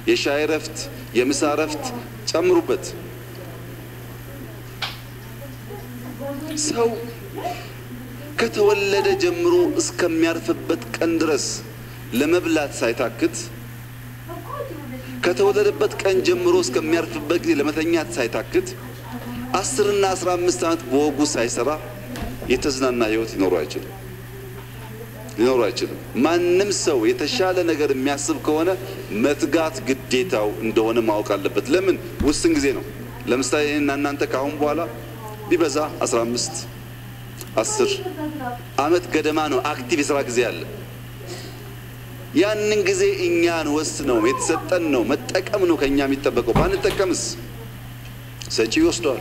የሻይ እረፍት፣ የምሳ እረፍት ጨምሩበት። ሰው ከተወለደ ጀምሮ እስከሚያርፍበት ቀን ድረስ ለመብላት ሳይታክት ከተወለደበት ቀን ጀምሮ እስከሚያርፍበት ጊዜ ለመተኛት ሳይታክት አስርና አስራ አምስት ዓመት በወጉ ሳይሰራ የተዝናና ህይወት ሊኖሩ አይችልም ሊኖሩ አይችልም። ማንም ሰው የተሻለ ነገር የሚያስብ ከሆነ መትጋት ግዴታው እንደሆነ ማወቅ አለበት። ለምን ውስን ጊዜ ነው። ለምሳሌ እኔና እናንተ ከአሁን በኋላ ቢበዛ 15 10 ዓመት ገደማ ነው አክቲቭ የስራ ጊዜ አለ። ያንን ጊዜ እኛን ወስነው የተሰጠን ነው መጠቀም ነው ከኛ የሚጠበቀው። ባንጠቀምስ ሰጪ ይወስደዋል።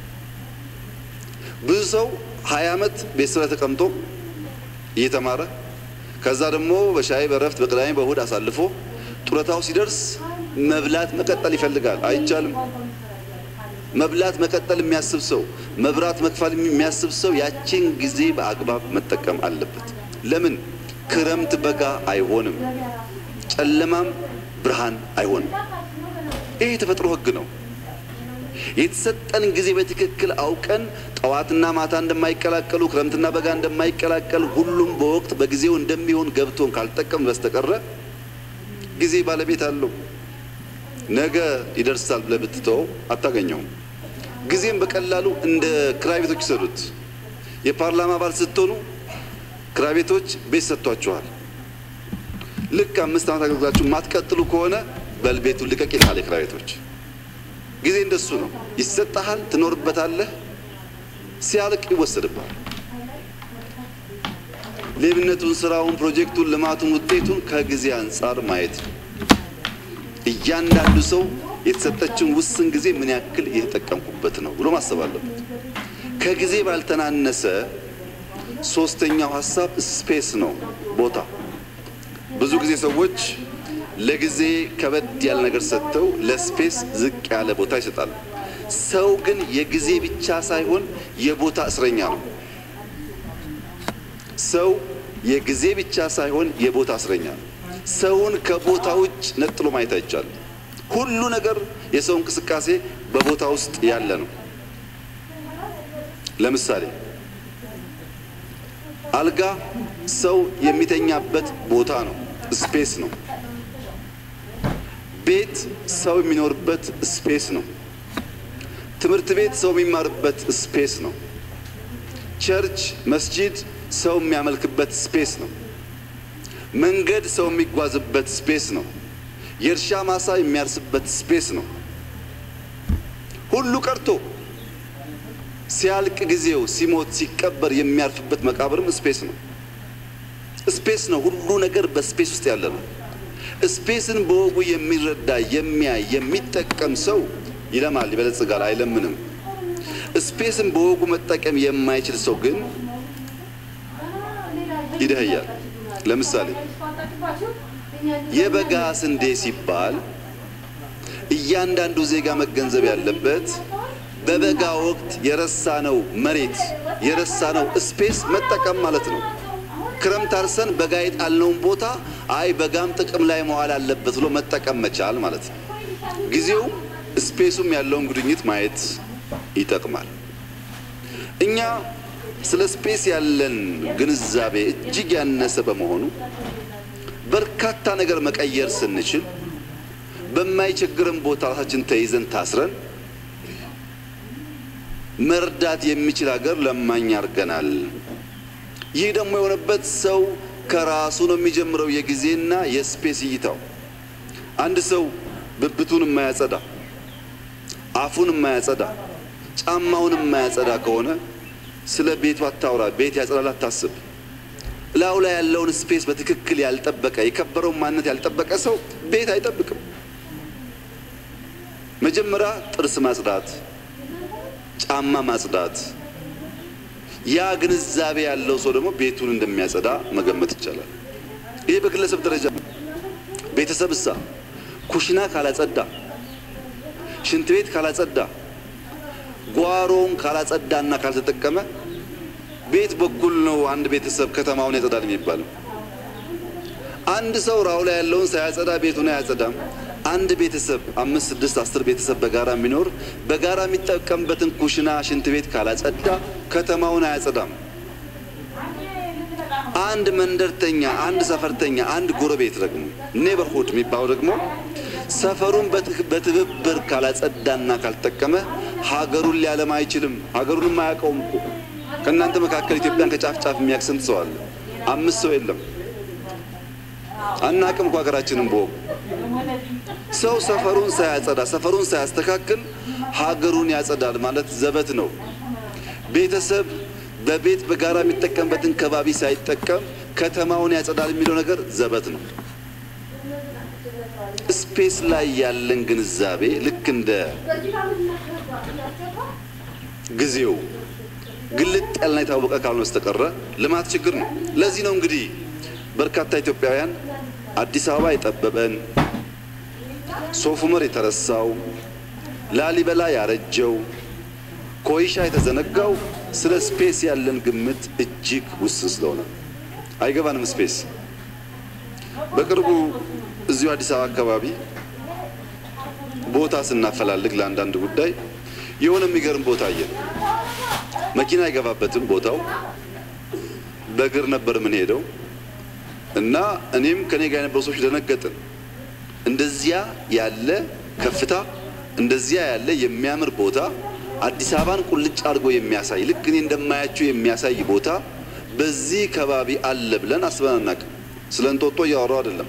ብዙ ሰው ሀያ ዓመት ቤት ስራ ተቀምጦ እየተማረ ከዛ ደግሞ በሻይ በረፍት በቅዳሜ በእሁድ አሳልፎ ጡረታው ሲደርስ መብላት መቀጠል ይፈልጋል። አይቻልም። መብላት መቀጠል የሚያስብ ሰው መብራት መክፈል የሚያስብ ሰው ያችን ጊዜ በአግባብ መጠቀም አለበት። ለምን ክረምት በጋ አይሆንም፣ ጨለማም ብርሃን አይሆንም። ይህ የተፈጥሮ ሕግ ነው። የተሰጠን ጊዜ በትክክል አውቀን ጠዋትና ማታ እንደማይቀላቀሉ ክረምትና በጋ እንደማይቀላቀል ሁሉም በወቅት በጊዜው እንደሚሆን ገብቶን ካልጠቀም በስተቀረ ጊዜ ባለቤት አለው። ነገ ይደርሳል ብለህ ብትተወው አታገኘውም። ጊዜም በቀላሉ እንደ ክራይ ቤቶች ይሰዱት። የፓርላማ አባል ስትሆኑ ክራይ ቤቶች ቤት ሰጥቷችኋል። ልክ አምስት ዓመት አገልግላችሁ ማትቀጥሉ ከሆነ በልቤቱን ልቀቅ ይልሃል የክራይ ቤቶች። ጊዜ እንደሱ ነው። ይሰጠሃል፣ ትኖርበታለህ፣ ሲያልቅ ይወሰድብሃል። ሌብነቱን፣ ስራውን፣ ፕሮጀክቱን፣ ልማቱን፣ ውጤቱን ከጊዜ አንጻር ማየት ነው። እያንዳንዱ ሰው የተሰጠችን ውስን ጊዜ ምን ያክል እየተጠቀምኩበት ነው ብሎ ማሰብ አለበት። ከጊዜ ባልተናነሰ ሶስተኛው ሀሳብ ስፔስ ነው፣ ቦታ። ብዙ ጊዜ ሰዎች ለጊዜ ከበድ ያለ ነገር ሰጥተው ለስፔስ ዝቅ ያለ ቦታ ይሰጣሉ። ሰው ግን የጊዜ ብቻ ሳይሆን የቦታ እስረኛ ነው። ሰው የጊዜ ብቻ ሳይሆን የቦታ እስረኛ ነው። ሰውን ከቦታ ውጭ ነጥሎ ማየት አይቻልም። ሁሉ ነገር የሰው እንቅስቃሴ በቦታ ውስጥ ያለ ነው። ለምሳሌ አልጋ ሰው የሚተኛበት ቦታ ነው፣ ስፔስ ነው። ቤት ሰው የሚኖርበት ስፔስ ነው። ትምህርት ቤት ሰው የሚማርበት ስፔስ ነው። ቸርች፣ መስጂድ ሰው የሚያመልክበት ስፔስ ነው። መንገድ ሰው የሚጓዝበት ስፔስ ነው። የእርሻ ማሳ የሚያርስበት ስፔስ ነው። ሁሉ ቀርቶ ሲያልቅ ጊዜው ሲሞት ሲቀበር የሚያርፍበት መቃብርም ስፔስ ነው። ስፔስ ነው። ሁሉ ነገር በስፔስ ውስጥ ያለ ነው። ስፔስን በወጉ የሚረዳ የሚያይ የሚጠቀም ሰው ይለማል፣ ይበለጽጋል፣ አይለምንም። ስፔስን በወጉ መጠቀም የማይችል ሰው ግን ይደህያል። ለምሳሌ የበጋ ስንዴ ሲባል እያንዳንዱ ዜጋ መገንዘብ ያለበት በበጋ ወቅት የረሳነው መሬት የረሳነው ስፔስ መጠቀም ማለት ነው። ክረምት አርሰን በጋ የጣልነውን ቦታ አይ በጋም ጥቅም ላይ መዋል አለበት ብሎ መጠቀም መቻል ማለት ነው። ጊዜውም ስፔሱም ያለውን ጉድኝት ማየት ይጠቅማል። እኛ ስለ ስፔስ ያለን ግንዛቤ እጅግ ያነሰ በመሆኑ በርካታ ነገር መቀየር ስንችል በማይቸግረን ቦታ ራሳችን ተይዘን ታስረን መርዳት የሚችል ሀገር ለማኝ አድርገናል። ይህ ደግሞ የሆነበት ሰው ከራሱ ነው የሚጀምረው። የጊዜና የስፔስ እይታው አንድ ሰው ብብቱን የማያጸዳ አፉን የማያጸዳ ጫማውን የማያጸዳ ከሆነ ስለ ቤቱ አታውራ። ቤት ያጸዳል አታስብ። ላዩ ላይ ያለውን ስፔስ በትክክል ያልጠበቀ የከበረውን ማንነት ያልጠበቀ ሰው ቤት አይጠብቅም። መጀመሪያ ጥርስ ማጽዳት፣ ጫማ ማጽዳት። ያ ግንዛቤ ያለው ሰው ደግሞ ቤቱን እንደሚያጸዳ መገመት ይቻላል። ይህ በግለሰብ ደረጃ ቤተሰብ እሳ ኩሽና ካላጸዳ፣ ሽንት ቤት ካላጸዳ፣ ጓሮውን ካላጸዳና ካልተጠቀመ ቤት በኩል ነው አንድ ቤተሰብ ከተማውን ያጸዳል የሚባለው። አንድ ሰው ራው ላይ ያለውን ሳያጸዳ ቤቱን አያጸዳም። አንድ ቤተሰብ አምስት ስድስት አስር ቤተሰብ በጋራ የሚኖር በጋራ የሚጠቀምበትን ኩሽና ሽንት ቤት ካላጸዳ ከተማውን አያጸዳም። አንድ መንደርተኛ፣ አንድ ሰፈርተኛ፣ አንድ ጎረቤት ደግሞ ኔበርሁድ የሚባለው ደግሞ ሰፈሩን በትብብር ካላጸዳና ካልጠቀመ ሀገሩን ሊያለማ አይችልም። ሀገሩንም አያውቀውም እኮ ከእናንተ መካከል ኢትዮጵያን ከጫፍ ጫፍ የሚያውቅ ስንት ሰው አለ? አምስት ሰው የለም። አናቅም እኮ ሀገራችንን በወጉ ሰው ሰፈሩን ሳያጸዳ ሰፈሩን ሳያስተካክል ሀገሩን ያጸዳል ማለት ዘበት ነው። ቤተሰብ በቤት በጋራ የሚጠቀምበትን ከባቢ ሳይጠቀም ከተማውን ያጸዳል የሚለው ነገር ዘበት ነው። ስፔስ ላይ ያለን ግንዛቤ ልክ እንደ ጊዜው ግልጥ ያልና የታወቀ ካልሆነ በስተቀረ ልማት ችግር ነው። ለዚህ ነው እንግዲህ በርካታ ኢትዮጵያውያን አዲስ አበባ የጠበበን፣ ሶፍ ዑመር የተረሳው፣ ላሊበላ ያረጀው፣ ኮይሻ የተዘነጋው ስለ ስፔስ ያለን ግምት እጅግ ውስን ስለሆነ አይገባንም። ስፔስ በቅርቡ እዚሁ አዲስ አበባ አካባቢ ቦታ ስናፈላልግ ለአንዳንድ ጉዳይ የሆነ የሚገርም ቦታ አየን። መኪና አይገባበትም ቦታው፣ በእግር ነበር የምንሄደው እና እኔም ከኔ ጋር የነበሩ ሰዎች ደነገጥን። እንደዚያ ያለ ከፍታ እንደዚያ ያለ የሚያምር ቦታ አዲስ አበባን ቁልጭ አድርጎ የሚያሳይ ልክ እኔ እንደማያቸው የሚያሳይ ቦታ በዚህ ከባቢ አለ ብለን አስበን አናውቅም። ስለ እንጦጦ እያወራው አይደለም።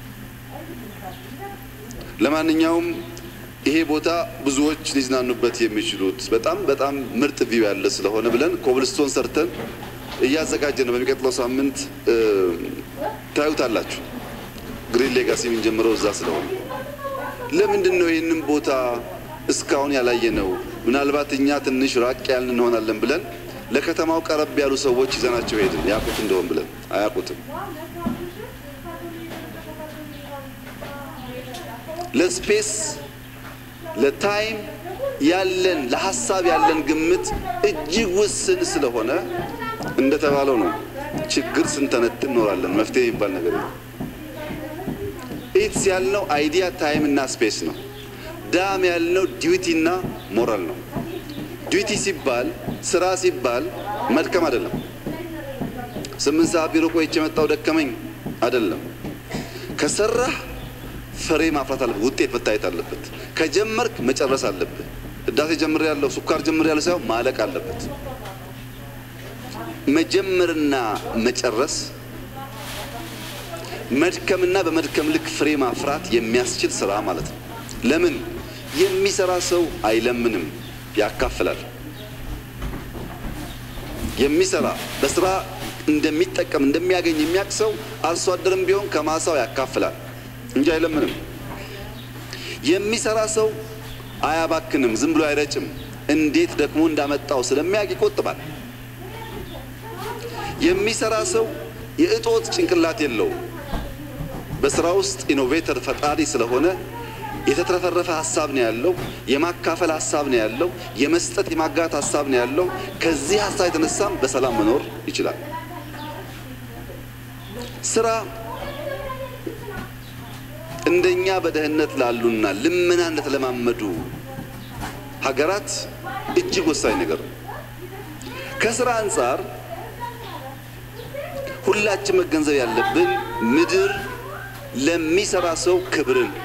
ለማንኛውም ይሄ ቦታ ብዙዎች ሊዝናኑበት የሚችሉት በጣም በጣም ምርጥ ቪው ያለ ስለሆነ ብለን ኮብልስቶን ሰርተን እያዘጋጀ ነው። በሚቀጥለው ሳምንት ታዩታላችሁ። ግሪን ሌጋሲ የምንጀምረው እዛ ስለሆነ ለምንድን ነው ይህንን ቦታ እስካሁን ያላየ ነው? ምናልባት እኛ ትንሽ ራቅ ያልን እንሆናለን ብለን ለከተማው ቀረብ ያሉ ሰዎች ይዘናቸው ሄድን። ያውቁት እንደሆን ብለን አያውቁትም። ለስፔስ ለታይም ያለን ለሀሳብ ያለን ግምት እጅግ ውስን ስለሆነ እንደተባለው ነው። ችግር ስንተነትን እኖራለን። መፍትሄ የሚባል ነገር የለም። ኢትስ ያልነው አይዲያ ታይም እና ስፔስ ነው። ዳም ያልነው ዲዩቲ እና ሞራል ነው። ዲዩቲ ሲባል ስራ ሲባል መድከም አይደለም። ስምንት ሰዓት ቢሮ ቆይቼ የመጣው ደከመኝ አይደለም። ከሰራህ ፍሬ ማፍራት አለበት። ውጤት መታየት አለበት። ከጀመርክ መጨረስ አለብህ። ህዳሴ ጀምር ያለው ሱካር ጀምር ያለው ሳይሆን ማለቅ አለበት። መጀመርና መጨረስ መድከምና በመድከም ልክ ፍሬ ማፍራት የሚያስችል ስራ ማለት ነው። ለምን የሚሰራ ሰው አይለምንም፣ ያካፍላል። የሚሰራ በስራ እንደሚጠቀም እንደሚያገኝ የሚያውቅ ሰው አርሶ አደርም ቢሆን ከማሳው ያካፍላል እንጂ አይለምንም። የሚሰራ ሰው አያባክንም፣ ዝም ብሎ አይረጭም። እንዴት ደክሞ እንዳመጣው ስለሚያውቅ ይቆጥባል። የሚሰራ ሰው የእጦት ጭንቅላት የለውም። በስራ ውስጥ ኢኖቬተር ፈጣሪ ስለሆነ የተትረፈረፈ ሀሳብ ነው ያለው። የማካፈል ሀሳብ ነው ያለው። የመስጠት የማጋት ሀሳብ ነው ያለው። ከዚህ ሀሳብ የተነሳም በሰላም መኖር ይችላል። ስራ እንደኛ በደህንነት ላሉና ልመና እንደተለማመዱ ሀገራት እጅግ ወሳኝ ነገር ነው። ከስራ አንጻር ሁላችን መገንዘብ ያለብን ምድር ለሚሰራ ሰው ክብርን